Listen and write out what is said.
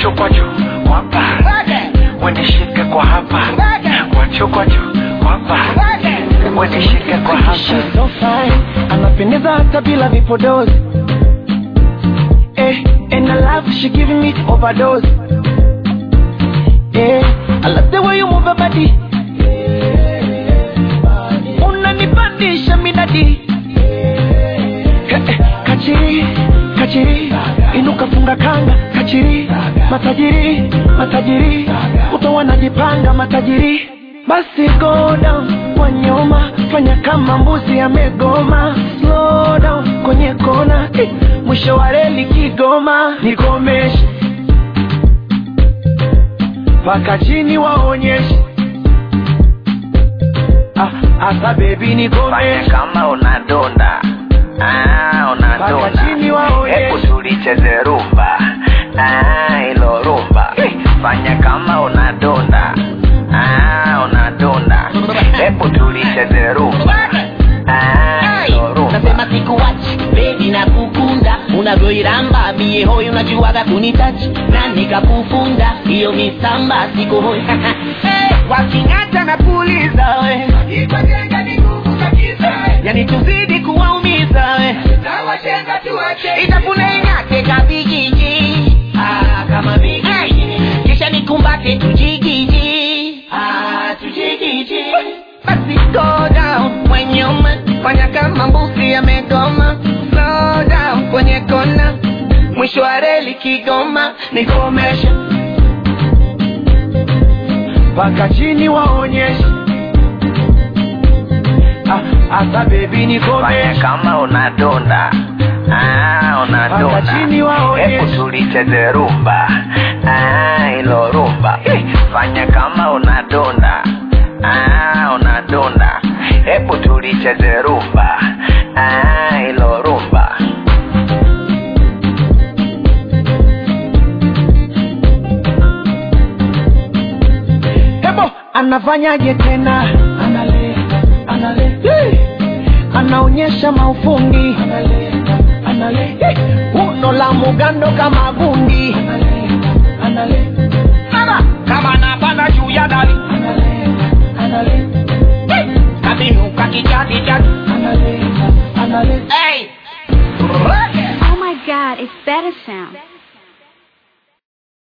kwacho kwacho kwapa wenishike kwa hapa kwacho kwacho kwapa wenishike kwa hapa She's so fine, anapendeza hata bila vipodozi eh, and I love she giving me overdose eh, I love the way you move your body unanipandisha midadi eh, eh, kachiri kachiri inuka funga kanga kachiri matajiri matajiri kuto wanajipanga matajiri basi go down kwa nyuma fanya kama mbuzi amegoma slow down kwenye kona eh, mwisho wa reli kigoma nikomeshe mpaka chini waonyeshe ah, asa bebi fanya nikomeshe kama unadonda ah, mpaka unadonda chini waonyeshe hebu tulicheze rumba ah, ilo rumba fanya kama unadonda ah, unadonda hebu tulicheze rumba ah, ilo rumba nasema sikuwachi bebi na kukunda unavyoiramba mie hoi unajuaga kunitachi na nikakufunda hiyo misamba siko hoi waking'ata na puliza we yani tuzidi kuwaumiza we itafune ing'ate kabigiji ah, kama bigiji kisha nikumbate tujigiji ah, tujigiji basi go down kwenye uma fanya kama mbuzi amegoma slow down kwenye kona mwisho wa reli kigoma nikomesha mpaka chini waonyeshe ah, asa bebi fanya nikomeshe kama unadonda ah, unadonda Mpaka chini waonyeshe. hebu tulicheze rumba ah, ilo rumba fanya kama unadonda ah, unadonda hebu tulicheze rumba ah, ilo rumba hebo anafanyaje tena anale, anale. Hey. anaonyesha maufundi anale, anale. Hey. uno la mugando kama gundi anale, anale. Ana, kama napanda juu ya dari anale, anale. Hey. kabinuka kijadijadi anale, anale. hey. Oh my god, it's better sound.